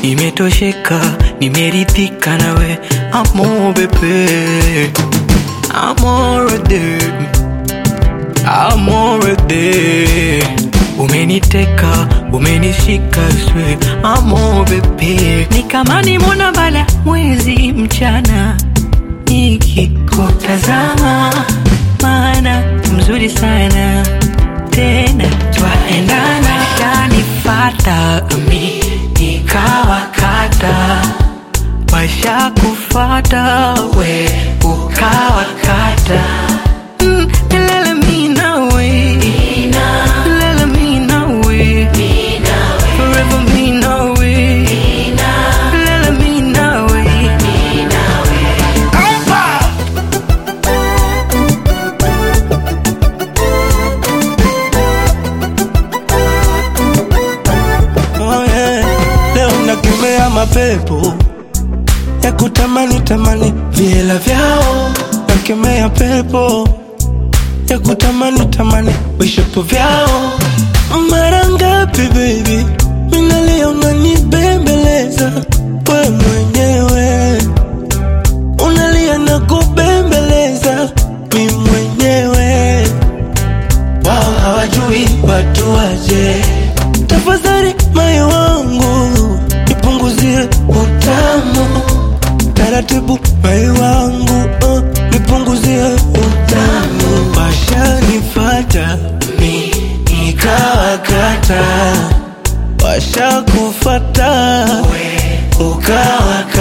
nimetosheka, nimeridhika nawe amore bebe, amore de, amore de. Umeniteka, umenishika swe, amore bebe, ni kama nimona bala mwezi mchana nikikutazama, maana mzuri sana tena twaendana, kanifata mi nikawakata, washa kufata we ukawakata Mm, lele mi nawe. Lele mi nawe. Forever mi nawe. Lele mi nawe. Oh yeah. Leo nakemea mapepo ya kutamani tamani viela vyao, nakemea pepo ya kutamani tamani vishapo vyao. Mara ngapi baby, minalia unanibembeleza we mwenyewe, unalia na kubembeleza mi mwenyewe wao hawajui watu waje. Tafadhali moyo wangu nipunguzie utamu taratibu, moyo wangu uh, nipunguzie utamu. Washanifata mi nikawakata, washakufata we ukawakata